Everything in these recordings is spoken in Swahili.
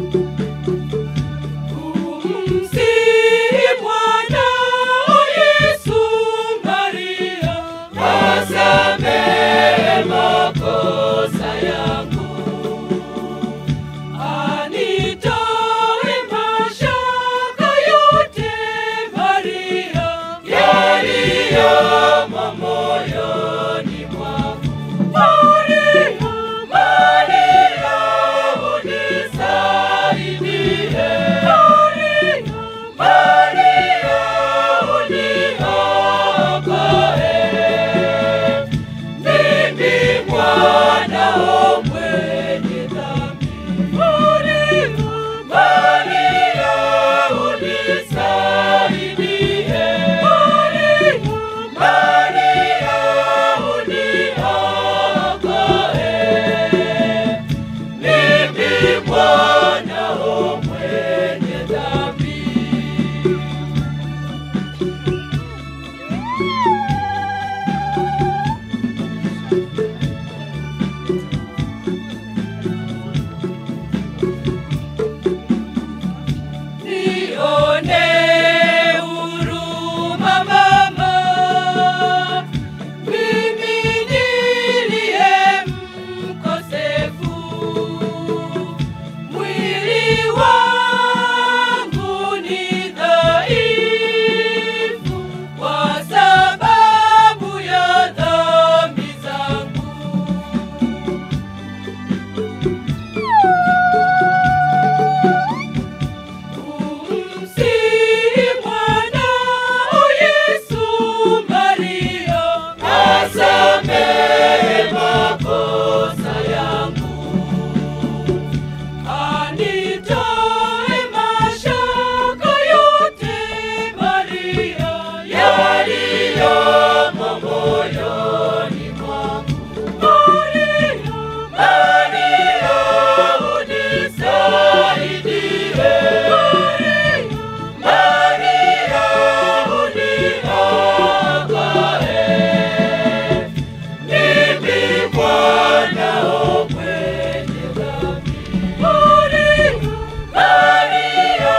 Umsihi mwanao Yesu Maria, asamehe makosa yangu, anitoe mashaka yote Maria, yaliyomo moyoni mwangu. Maria, Maria, unisaidie. Maria, Maria, uniokoe. Mimi mwanao mwenye dhambi. Maria, Maria, unisaidie. Maria, Maria, uniokoe. Mimi mwanao mwenye dhambi. Nione huruma mama, mimi niliye mkosefu. Mwili wangu ni dhaifu kwa sababu ya dhambi zangu. Umsihi mwanao Yesu Maria, asamehe makosa yangu, anitoe mashaka yote Maria, yaliyomo moyoni mwangu. Maria, Maria, unisaidie. Maria, Maria, uniokoe. Mimi mwanao mwenye dhambi. Maria, Maria,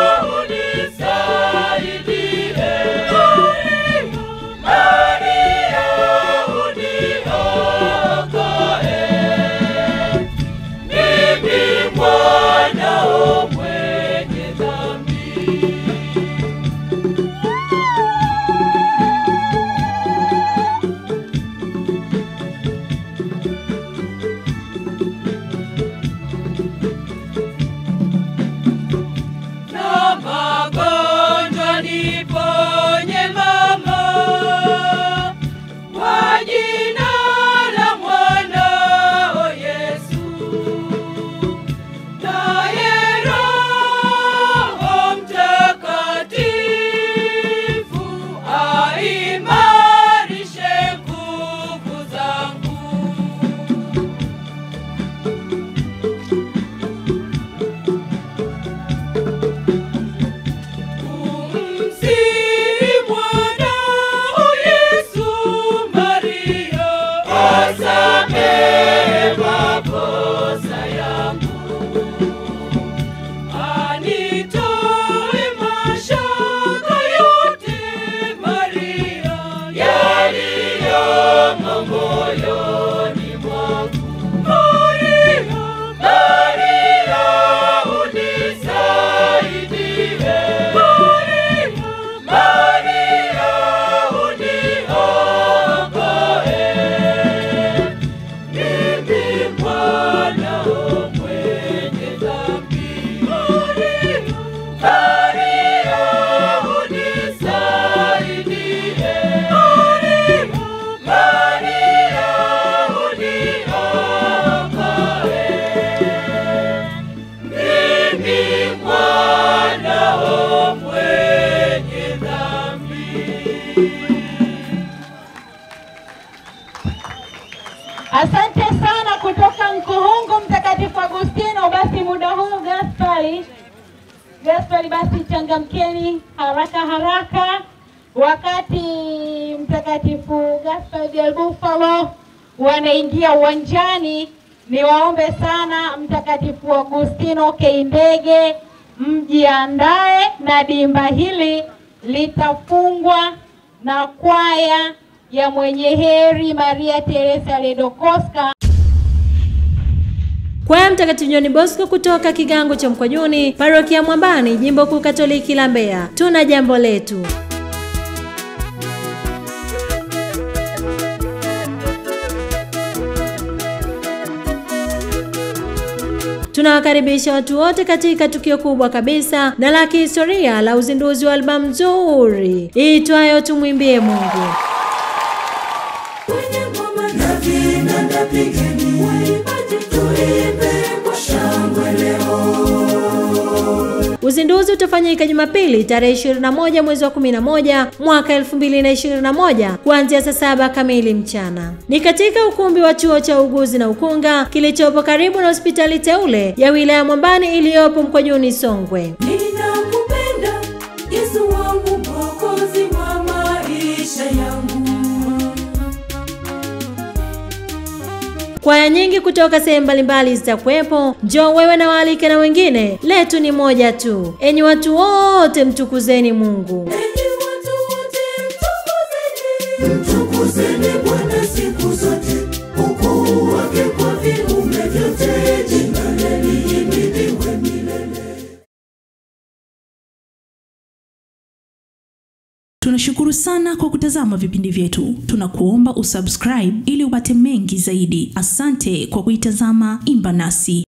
unisaidie. Maria, Maria, uniokoe. Mimi mwanao mwenye dhambi. na magonjwa niponye mama, kwa jina la mwanao Yesu. Naye Roho Mtakatifu aimarishe nguvu zangu. Umsihi mwanao Yesu Maria, asamehe makosa yangu, anitoe mashaka yote Maria, yaliyomo moyoni mwangu. Maria, Maria, unisaidie. Maria, Maria, uniokoe. Mimi mwanao mwenye dhambi. Maria, Maria, unisaidie. Maria, Maria, uniokoe. Mimi mwanao mwenye dhambi. Asante sana kutoka Nkuhungu Mtakatifu Agustino. Basi muda huu Gaspari, Gaspari, basi changamkeni haraka haraka, wakati Mtakatifu Gaspari del Bufalo wanaingia uwanjani. Niwaombe sana Mtakatifu Agustino Keindege, mjiandae na dimba hili litafungwa na kwaya ya mwenye heri Maria Teresa Ledokoska. Kwaya Mtakatifu John Bosco kutoka kigango cha Mkwajuni, parokia Mwambani, jimbo kuu Katoliki la Mbeya. Tuna jambo letu. Tunawakaribisha watu wote katika tukio kubwa kabisa na la kihistoria la uzinduzi wa albamu nzuri iitwayo Tumwimbie Mungu. Kwenye ngoma na vinanda pigeni, waimbaji tuimbe kwa shangwe leo. Uzinduzi utafanyika Jumapili tarehe 21 mwezi wa 11 mwaka 2021 kuanzia saa saba kamili mchana. Ni katika ukumbi wa chuo cha uuguzi na ukunga kilichopo karibu na hospitali teule ya wilaya Mwambani iliyopo Mkwajuni, Songwe. Ninakupenda Yesu wangu, mwokozi wa maisha yangu. Kwaya nyingi kutoka sehemu mbalimbali zitakuwepo. Njoo wewe na waalike na wengine, letu ni moja tu. Enyi watu wote, mtukuzeni Mungu. Enyi watu wote, mtukuzeni, mtukuzeni Bwana siku zote, ukuu wake kwa viumbe vyote, jina lake lihimidiwe milele. Tunashukuru sana kwa kutazama vipindi vyetu. Tunakuomba usubscribe ili upate mengi zaidi. Asante kwa kuitazama Imba Nasi.